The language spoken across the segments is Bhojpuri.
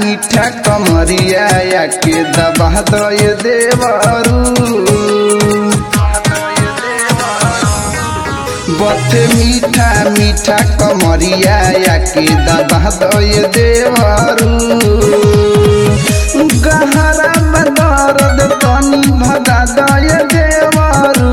मीठा कमरिया या के दबा दय देवरू बथे मीठा मीठा कमरिया या के दबा दय देवरू गहरा बदरद तनी भगा दय देवरू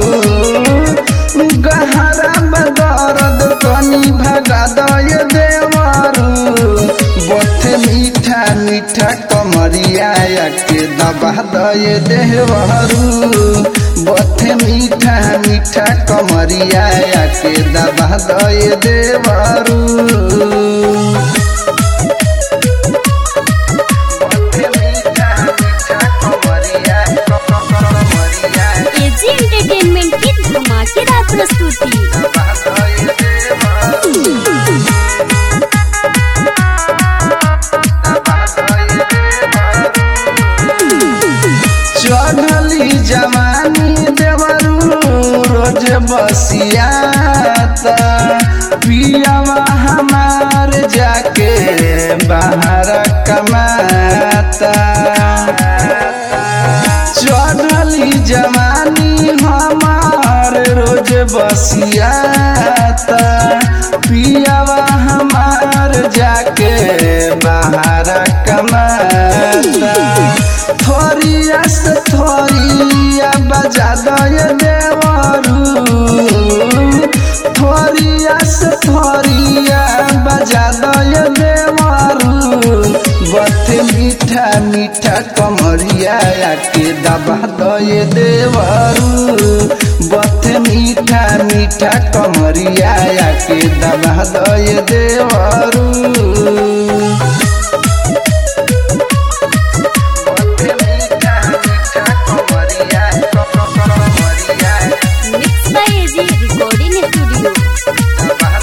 गहरा बदरद तनी भगा दय देवरू बथे मीठा मीठा कमरिया या के दबा दय देवरू बथे मीठा मीठा कमरिया या के दबा दय देवरू एजी एंटरटेनमेंट की धमाकेदार प्रस्तुति चढ़ली जवानी देवरू रोज बसियाता पियावा हमार जाके बाहर कमाता चढ़ली जवानी हमार रोज बसियाता पियावा हमार जाके बाहर कमाता थोरिया से थोरिया बजा दय देवरू थोरिया से थोरिया बजा दय देवरू बथे मीठा मीठा कमरिया के दबा दय देवरू बथे मीठा मीठा कमरिया के दबा दय देवरू mix by AG recording studio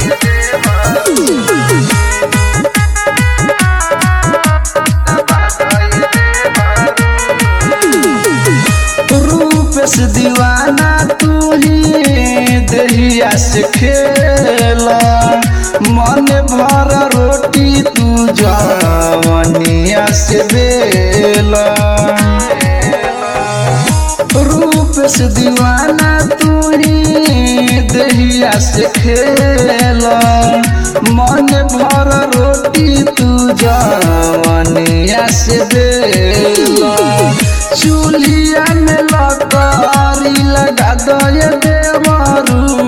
रूप से दीवाना तू ही दहिया से खेला मन भर रोटी तू जवनिया से बेला रूप से दीवाना तू ही दहिया से खेला मन भर रोटी तू जवनिया से बेला चूल्हिया में लकारी लगा दय देवरू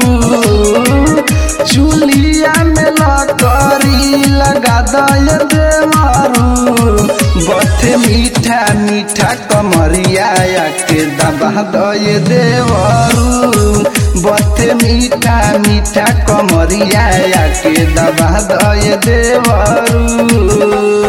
चूल्हिया में लकारी लगा दय देवरू बथे मीठा मीठा कमरिया या के दबा दय देवरू बथे मीठा मीठा कमरिया या के दबा दय देवरू